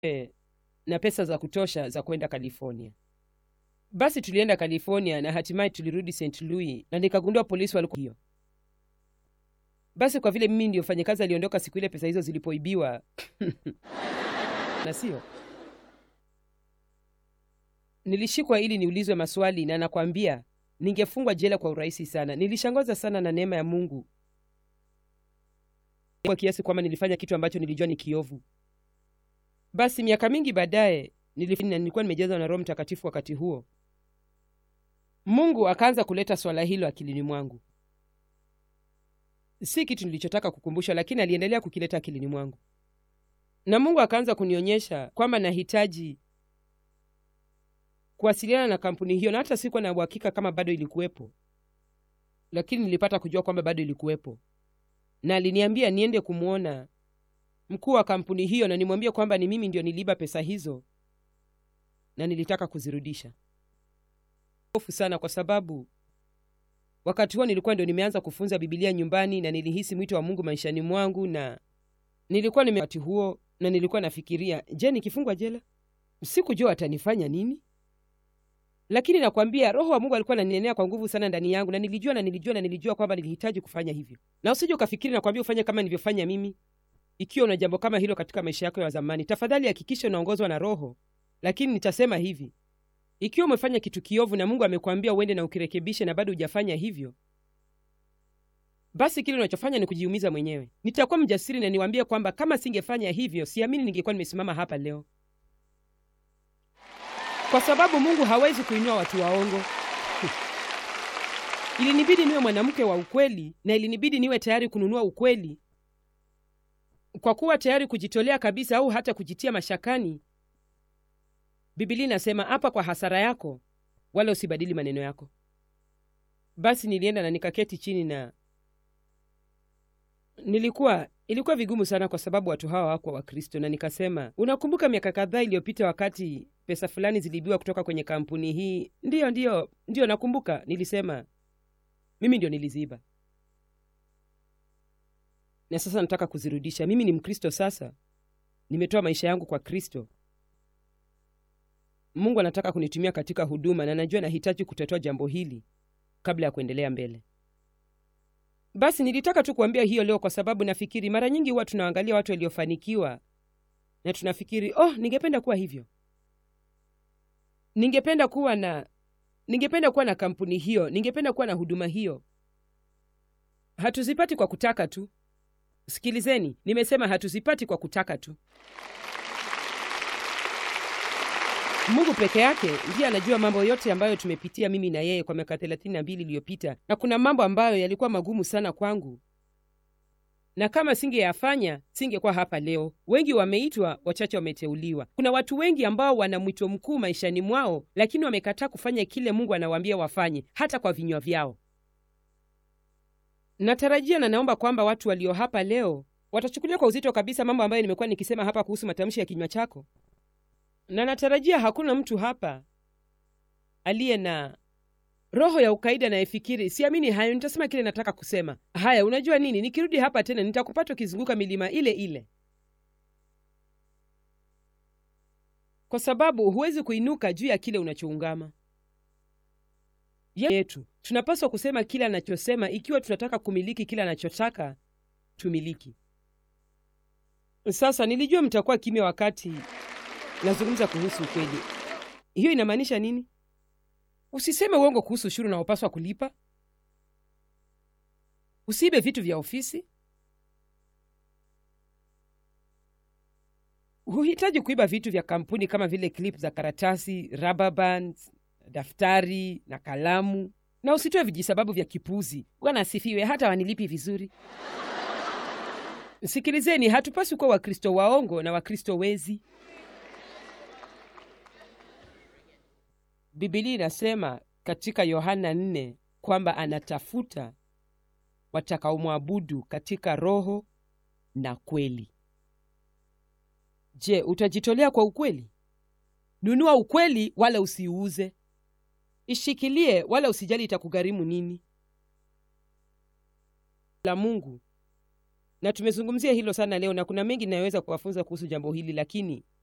e, na pesa za kutosha za kwenda California. Basi tulienda California na hatimaye tulirudi St. Louis na nikagundua polisi walikuwa hiyo. Basi kwa vile mimi ndio mfanyakazi aliondoka siku ile pesa hizo zilipoibiwa na sio nilishikwa ili niulizwe maswali, na nakwambia ningefungwa jela kwa urahisi sana. Nilishangaza sana na neema ya Mungu kwa kiasi kwamba nilifanya kitu ambacho nilijua ni kiovu. Basi miaka mingi baadaye nilifanya, nilikuwa nimejazwa na Roho Mtakatifu wakati huo, Mungu akaanza kuleta swala hilo akilini mwangu. Si kitu nilichotaka kukumbushwa, lakini aliendelea kukileta akilini mwangu, na Mungu akaanza kunionyesha kwamba nahitaji kuwasiliana na kampuni hiyo, na hata sikuwa na uhakika kama bado ilikuwepo, lakini nilipata kujua kwamba bado ilikuwepo, na aliniambia niende kumwona mkuu wa kampuni hiyo na nimwambie kwamba ni mimi ndio niliiba pesa hizo na nilitaka kuzirudisha. Hofu sana, kwa sababu wakati huo nilikuwa ndio nimeanza kufunza Bibilia nyumbani na nilihisi mwito wa Mungu maishani mwangu, na nilikuwa nime wakati huo, na nilikuwa nafikiria, je, nikifungwa jela sikujua atanifanya nini? Lakini nakwambia Roho wa Mungu alikuwa ananinenea kwa nguvu sana ndani yangu, na nilijua na nilijua na nilijua kwamba nilihitaji kufanya hivyo. Na usije ukafikiri nakwambia ufanye kama nilivyofanya mimi. Ikiwa una jambo kama hilo katika maisha yako ya zamani, tafadhali hakikisha unaongozwa na Roho. Lakini nitasema hivi, ikiwa umefanya kitu kiovu na Mungu amekwambia uende na ukirekebishe na bado hujafanya hivyo, basi kile unachofanya ni kujiumiza mwenyewe. Nitakuwa mjasiri na niwaambie kwamba kama singefanya hivyo, siamini ningekuwa nimesimama hapa leo, kwa sababu Mungu hawezi kuinua watu waongo. Ilinibidi niwe mwanamke wa ukweli, na ilinibidi niwe tayari kununua ukweli kwa kuwa tayari kujitolea kabisa au hata kujitia mashakani. Biblia inasema hapa kwa hasara yako, wala usibadili maneno yako. Basi nilienda na nikaketi chini, na nilikuwa ilikuwa vigumu sana, kwa sababu watu hawa hawakuwa Wakristo, na nikasema, unakumbuka miaka kadhaa iliyopita wakati pesa fulani ziliibiwa kutoka kwenye kampuni hii? Ndiyo, ndiyo, ndiyo, nakumbuka. Nilisema mimi ndio niliziiba na sasa nataka kuzirudisha. Mimi ni Mkristo sasa, nimetoa maisha yangu kwa Kristo. Mungu anataka kunitumia katika huduma, na najua nahitaji kutatua jambo hili kabla ya kuendelea mbele. Basi nilitaka tu kuambia hiyo leo, kwa sababu nafikiri mara nyingi huwa tunaangalia watu waliofanikiwa na tunafikiri oh, ningependa kuwa hivyo, ningependa kuwa na ningependa kuwa na kampuni hiyo, ningependa kuwa na huduma hiyo. Hatuzipati kwa kutaka tu. Sikilizeni, nimesema hatuzipati kwa kutaka tu. Mungu peke yake ndiye anajua mambo yote ambayo tumepitia mimi na yeye kwa miaka thelathini na mbili iliyopita, na kuna mambo ambayo yalikuwa magumu sana kwangu, na kama singeyafanya singekuwa hapa leo. Wengi wameitwa, wachache wameteuliwa. Kuna watu wengi ambao wana mwito mkuu maishani mwao, lakini wamekataa kufanya kile Mungu anawaambia wafanye, hata kwa vinywa vyao. Natarajia na naomba kwamba watu walio hapa leo watachukulia kwa uzito kabisa mambo ambayo nimekuwa nikisema hapa kuhusu matamshi ya kinywa chako, na natarajia hakuna mtu hapa aliye na roho ya ukaida anayefikiri siamini hayo, nitasema kile nataka kusema. Haya, unajua nini, nikirudi hapa tena nitakupata ukizunguka milima ile ile, kwa sababu huwezi kuinuka juu ya kile unachoungama yetu tunapaswa kusema kile anachosema ikiwa tunataka kumiliki kile anachotaka tumiliki. Sasa nilijua mtakuwa kimya wakati nazungumza kuhusu ukweli. Hiyo inamaanisha nini? Usiseme uongo kuhusu ushuru unaopaswa kulipa. Usiibe vitu vya ofisi. Huhitaji kuiba vitu vya kampuni kama vile klip za karatasi, rubber bands, daftari na kalamu, na usitoe vijisababu vya kipuzi. Bwana asifiwe, hata wanilipi vizuri. Sikilizeni, hatupaswi kuwa Wakristo waongo na Wakristo wezi. Bibilia inasema katika Yohana 4 kwamba anatafuta watakaomwabudu katika roho na kweli. Je, utajitolea kwa ukweli? Nunua ukweli, wala usiuuze. Ishikilie, wala usijali itakugharimu nini. La Mungu, na tumezungumzia hilo sana leo, na kuna mengi inayoweza kuwafunza kuhusu jambo hili, lakini